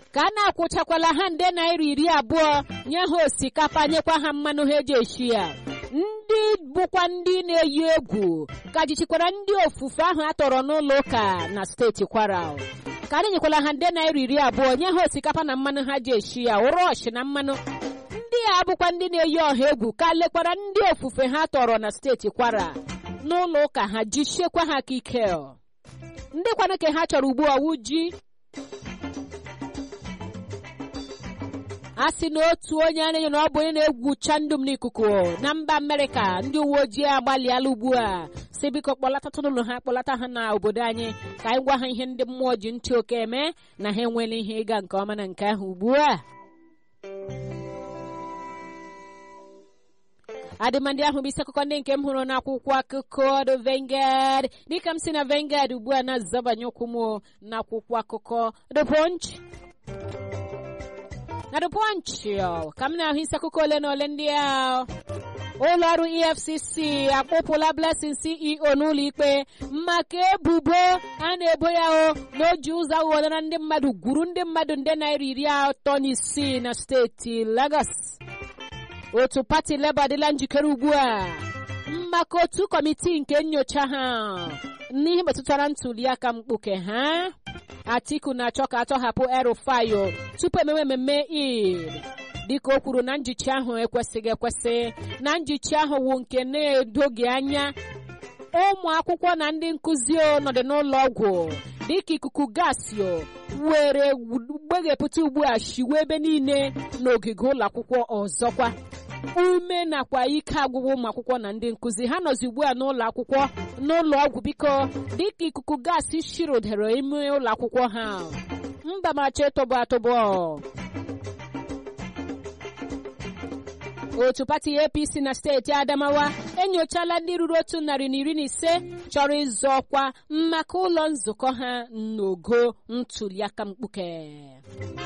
ka a na-akwụchakwala ha nde naira iri abụọ nye ha osikapa nyekwa ha mmanụ ha eji eshi ya ndị bụkwa ndị na-eyi egwu ka jichikwara ndị ofufe ahụ a tọrọ n'ụlọ ụka na steeti kwara ka anyị nyekwala ha nde naira iri abụọ nye ha osikapa na mmanụ ha ji eshi ya ụrọọshị na mmanụ ndị a bụkwa ndị na-eyi ọha egwu ka lekwara ndị ofufe ha tọrọ na steeti kwara n'ụlọ ụka ha jichiekwa ha aka ike ndị kwana ka ha chọrọ ugbu ọwụ ji a sị na otu onye a na-enyo na ọ bụ onye na-egwucha ndụ m n'ikuku na mba amerịka ndị uwe ojii agbalịala ugbu a si biko kpọlatatụ n'ụlọ ha kpọlata ha na obodo anyị ka anyị gwa ha ihe ndị mmụọ ji ntị oke eme na ha enwela ihe ịga nke ọma na nke ahụ ugbu a adịmandị ahụ bụ isi akụkọ ndị nke m hụrụ n'akwụkwọ akụkọ The Vanguard dịka m si na Vanguard ugbu a na-azabanye ụkwụ m n'akwụkwọ akụkọ The Punch na The Punch ka m na-ahụ isi akụkọ ole na ole ndị a ụlọ ọrụ efcc akpụpụla blessing ceo n'ụlọ ikpe maka ebubo a na-ebo ya o na o ji ụzọ aghụghọ na ndị mmadụ gwuru ndị mmadụ nde naira iri atọ na isii na steeti lagos otu pati leba adịla njikere ugbu a maka otu kọmitii nke nyocha ha n'ihe metụtara ntuliaka mkpuke ha atiku na-achọ ka atọhapụ erufayo tupu emewe mmemme id dịka o kwuru na njichi ahụ ekwesịghị ekwesị na njichi ahụ wụ nke na-edoghị anya ụmụ akwụkwọ na ndị nkụzi nọdụ n'ụlọ ọgwụ dịka ikuku gasị were gbeghepụta ugbu a shiwe ebe niile n'ogige ụlọ akwụkwọ ọzọkwa ume nakwa ike agwụgwụ ụmụ akwụkwọ na ndị nkụzi ha nọzi ugbu a n'ụlọ akwụkwọ n'ụlọ ọgwụ biko dịka ikuku gasị shirudere ime ụlọ akwụkwọ ha mba macha ịtọbọ atọbọ otu pati apc na steeti adamawa enyochala ndị ruru otu narị na iri na ise chọrọ ịzọ ọkwa maka ụlọ nzukọ ha n'ogo ntuliaka mkpuke